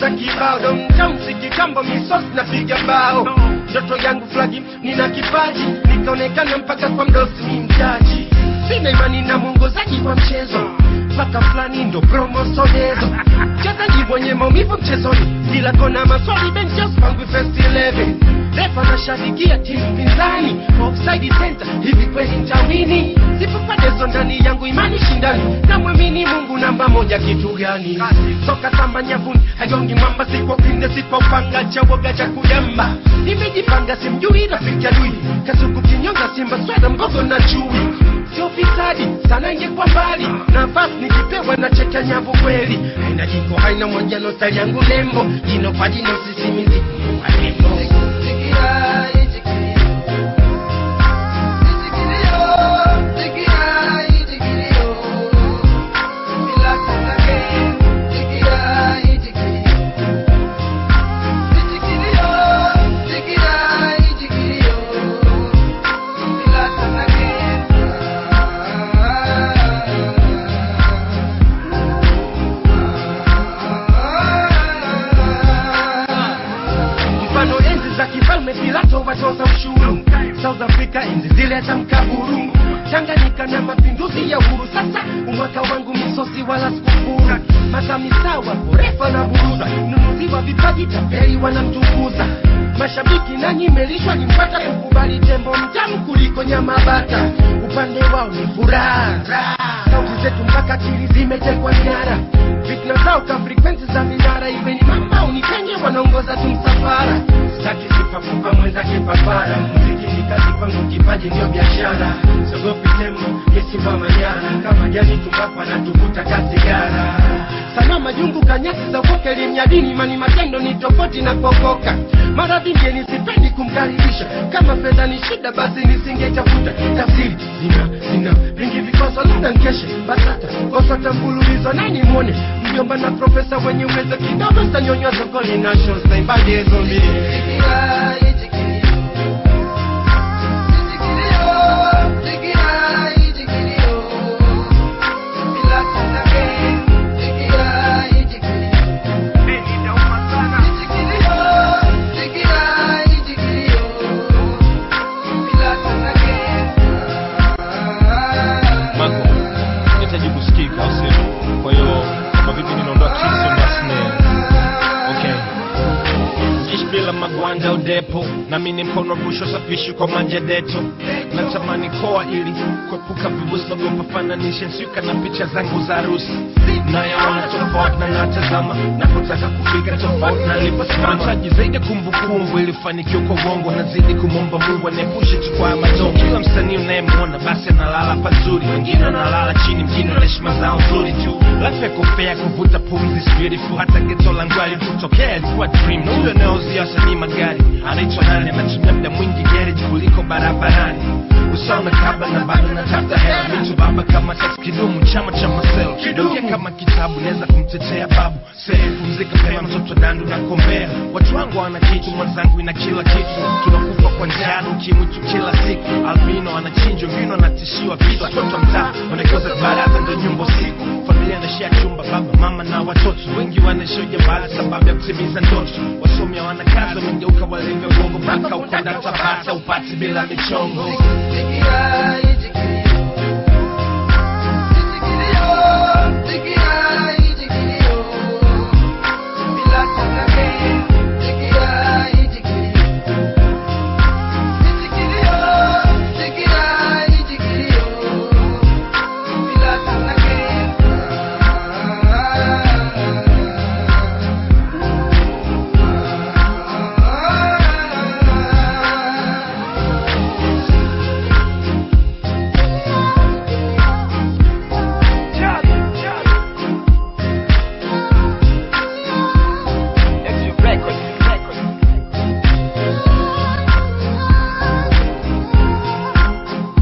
pesa kibao domtown sikikambo misos na piga bao ndoto yangu flagi nina kipaji nikaonekana mpaka kwa mdosi ni mjaji sina imani na mwongozaji wa mchezo mpaka fulani ndo promosonezo mchezaji mwenye maumivu mchezoni kila kona maswali benchos pangu first 11 refa nashabikia timu pinzani offside center hivi kweli nitawini sipopadezo ndani yangu imani shindani namwamini mungu namba moja kitu gani soka samba nyavuni hagongi mwamba sikwa pinde sikwa upanga chawoga cha kuyamba nimejipanga simjui rafiki adui kasuku kinyonga simba sweda mgogo na chui sio fisadi sana ingekuwa mbali nafasi nikipewa na cheka nyavu kweli haina jiko haina mojano stali yangu lembo jino kwa jino sisimizi kwa nembo mfano enzi za kifalme pilato watoza ushuru south africa enzi zile za mkaburu tanganyika na mapinduzi ya uhuru sasa umwaka wangu misosi wala sikufuru makamisawa porefa na buruza nunuziwa vipaji tapeli wanamtukuza mashabiki nanyi melishwa nimpata kukubali tembo mtamu kuliko nyama bata upande wao ni furaha sauti zetu mpaka akili zimetekwa nyara fitna zao ka frekwensi za minara iwe ni mama unikenge wanaongoza tu msafara staki sipapupa mwenzake papara muziki ni kazi kwangu kipaji ndio biashara sogopi tembo yesimba manyara kama jani tumbapo anatuvuta kasigara sana majungu kanyasi za ukoke limnyadini mani matendo ni tofauti na kokoka mara vingi nisipendi kumkaribisha kama fedha ni shida basi nisingetafuta tafsiri zina zina vingi vikoso labda nkeshe basata kosa tambululizo nani mwone mjomba na profesa wenye uwezo kidogo stanyonywa sokoni nasho saibadi hizo mbili Marco, nahitaji kusikika au sio? Kwa hiyo kama vipi ninaondoa kiso na snare. Okay. Ishi bila magwanda udepo nami ni mkono rusho safishi kwa manja deto natamani koa ili kuepuka vibusi nagopa fananishe nsuka na picha zangu za harusi nayaona tofauti na natazama napotaka kufika tofauti na niliposimama nahitaji zaidi ya kumbukumbu ili fanikiwa kwa uongo nazidi kumwomba mungu aniepushe tu kwa madongo kila msanii unayemwona basi analala pazuri wengine analala chini mjini wana heshima zao nzuri tu life yako fair kuvuta pumzi is beautiful hata geto langu alipotokea ilikuwa dream na huyo anayeuzia wasanii magari anaitwa nani anatumia muda mwingi garage kuliko barabarani usome kabla na bado natafuta hela mitu baba kama sasa kidumu chama cha maselo kidumu kama kitabu naweza kumtetea babu sehemu pumzika pema mtoto dandu na kombea watu wangu wana kitu mwenzangu ina kila kitu tunakufa kwa njano ukimwi tu kila siku albino anachinjwa vino anatishiwa vitu watoto wa mtaa wanakoza baraza ndo nyumba usiku familia anashia chumba baba mama na watoto wengi wanaishia ujambazi sababu ya kutimiza ndoto wasomi hawana kazi wamegeuka walivyo bongo mpaka ukonda tabata upati bila michongo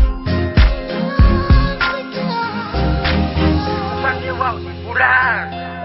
upande wao ni furaha